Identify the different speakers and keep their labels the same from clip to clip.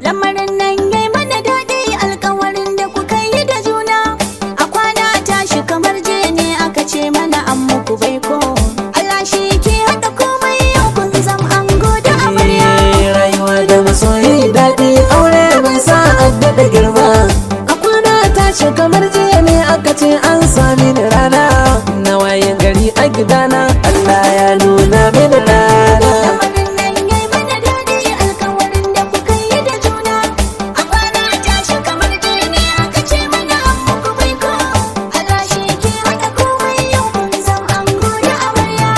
Speaker 1: lamarin nan yayi mana daɗi alkawarin da kuka yi da juna a kwana tashi kamar je ne aka ce mana an muku baiko Allah shi ke haɗa komai yau kun zam ango da amarya
Speaker 2: Eh, rayuwa da masoyi daɗi aure mai sa adda da girma a kwana tashi kamar jiya ne aka ce an sami ni rana na waye gari a gidana Allah ya nuna mini rana
Speaker 1: lamarin nan yayi mana daɗi alkawarin da kuka yi da juna a kwana tashi kamar je ne aka ce mana an muku baiko Allah shi ke haɗa komai yau kun zam ango da amarya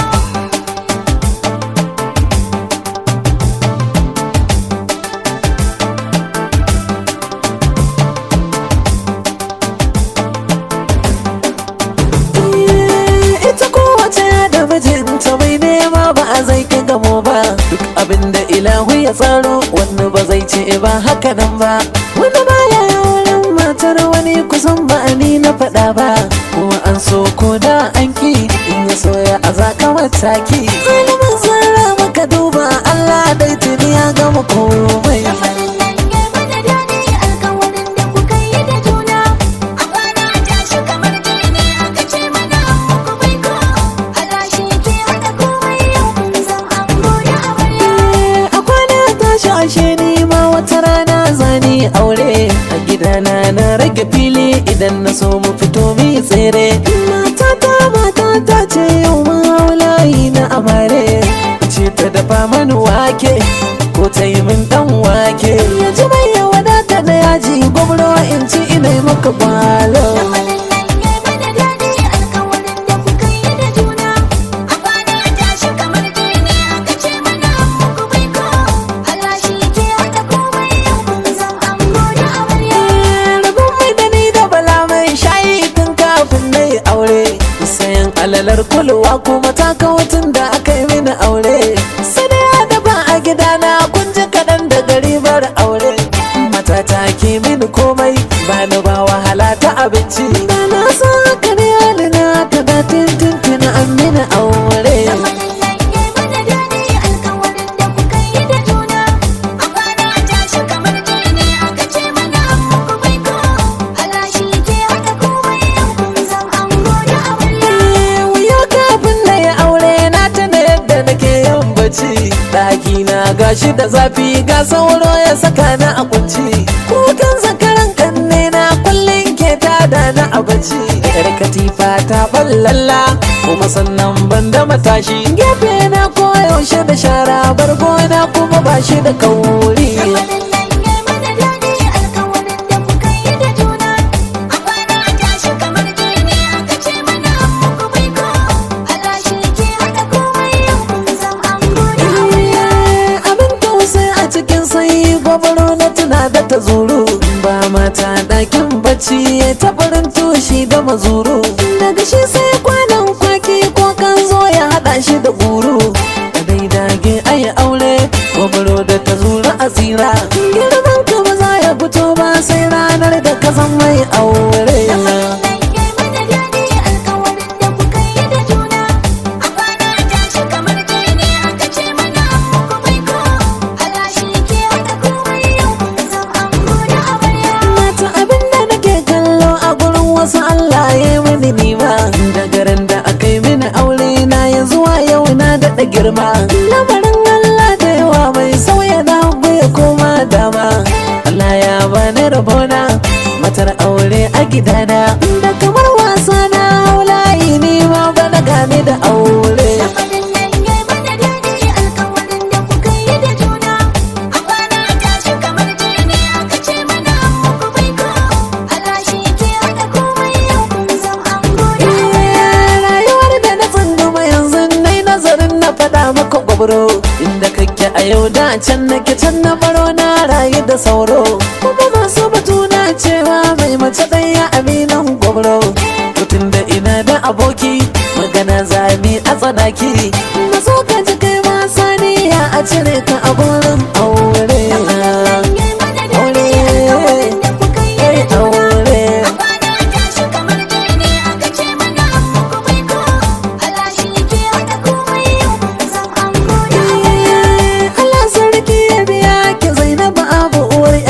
Speaker 2: Eh, ita kowace da mijinta mai nema ba a zai ki gamo ba duk abin da ilahu ya tsaro wani ba zai ce ba haka nan ba wani baya wurin matar wani kusan ba ni na faɗa ba kuma an so ko da an ki in ya soya a zaka mataki ilimin zarra maka duba Allah dai tuni ya gama komai
Speaker 1: lamarin nan yayi mana daɗi alkawarin da kuka yi da juna a kwana tashi kamar je ne aka ce mana an muku baiko Allah shi ke haɗa komai yau kun zam ango da amarya
Speaker 2: a kwana tashi ashe ni ma wata rana zani aure a gidana na rage fili idan na so mu fito mi tsere matata matata ce yau ma layi na amare ce ta dafa mani wake ko ta yi min dan wake yanzu mai ya wadata da yaji gwamro in ci ina yi maka kwalo
Speaker 1: lamarin nan yayi mana daɗi alkawarin da kuka yi da juna a kwana tashi kamar je ne aka ce mana an muku baiko Allah shi ke haɗa komai yau kun zam ango da amarya
Speaker 2: rabon mai da ni da bala mai shayi tun kafin na yi aure sayan alalar kulwa kuma ta tun da aka yi mini aure sai da ya dafa a gidana kun ji kaɗan da gari bar aure matata ke mini komai ba ni ba wahala ta abinci da na san haka ne halina ta da tintin an mini aure
Speaker 1: lamarin nan yayi mana daɗi alkawarin da kuka yi da juna a kwana tashi kamar je ne aka ce mana an muku baiko Allah shi ke haɗa komai yau kun zam ango da amarya
Speaker 2: wuya kafin na yi aure na tuna yadda nake yin bacci ɗaki na gashi da zafi ga sauro ya saka na a kunci kukan zakaran kanne na kullum ke tada na a bacci yar katifa ta ballalla kuma sannan ban da matashi gefe na koyaushe da shara bargo na kuma ba shi da kauri
Speaker 1: lamarin nan yayi mana daɗi alkawarin da kuka yi da juna a kwana tashi kamar je ne aka ce mana an muku baiko Allah shi ke haɗa komai yau kun zam ango da amarya
Speaker 2: abin tausayi a cikin sanyi gwabaro na tuna da ta zuru ba mata ɗakin bacci ya tabarin tushi da mazuru daga shi sai kwanan kwaki ko kan zo ya haɗa shi da guru da dai dage ayi aure gwabaro da ta zuru a tsira girman ka ba za ya fito ba sai ranar da ka zan mai aure
Speaker 1: lamarin nan yayi mana daɗi alkawarin da kuka yi da juna a kwana tashi kamar je ne aka ce mana an muku baiko Allah shi ke haɗa komai yau kun zam ango da amarya
Speaker 2: mata abin da nake kallo a gurin wasu Allah ya yi mini nima da garin da aka yi mini aure na ya zuwa yau na daɗa girma lamarin Allah da yawa mai sauya na hagu ya koma dama Allah ya bani rabona matar aure a gidana da kamar wasa na haulayi ni ma bana gane da aure
Speaker 1: lamarin nan yayi mana daɗi alkawarin da kuka yi da juna a kwana tashi kamar je ne aka ce mana an muku baiko Allah shi ke haɗa komai yau kun zam ango da amarya
Speaker 2: rayuwar da na tsunduma yanzu nai nazarin na faɗa maka gwabro inda kake a yau da can nake can na baro na rayu da sauro kuma masu batu na cewa mai mace ɗaya aminan gwabro mutum da ina da aboki magana zami a tsanaki maso ka ji kai ma saniya a cire ka a gurin aure
Speaker 1: lamarin nan yayi mana daɗi
Speaker 2: aure
Speaker 1: alkawarin da kuka yi da juna
Speaker 2: aure
Speaker 1: a kwana tashi kamar je ne aka ce mana an muku baiko Allah shi ke haɗa komai yau kun zam ango da amarya
Speaker 2: Allah sarki ya biya ki Zainabu abu uwar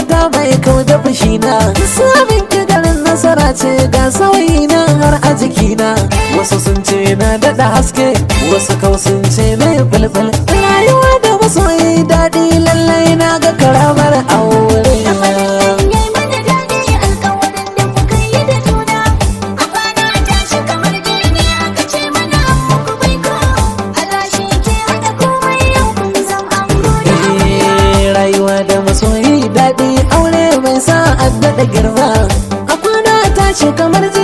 Speaker 2: mata mai kau da fushina samun ki garin nasara ce ga sauyi na har a jikina wasu sun ce na daɗa haske wasu kau sun ce na yi bulbul rayuwa da masoyi daɗi lallai na ga karamar aure
Speaker 1: Yayi mana daɗi alkawarin da kuka yi da juna A kwana tashi kamar jini aka ce mana an muku baiko Allah shi ke haɗa komai yau kun zam ango da amarya
Speaker 2: Eh, rayuwa da masoyi daɗi aure mai sa a daɗa girma a kwana tashi kamar ji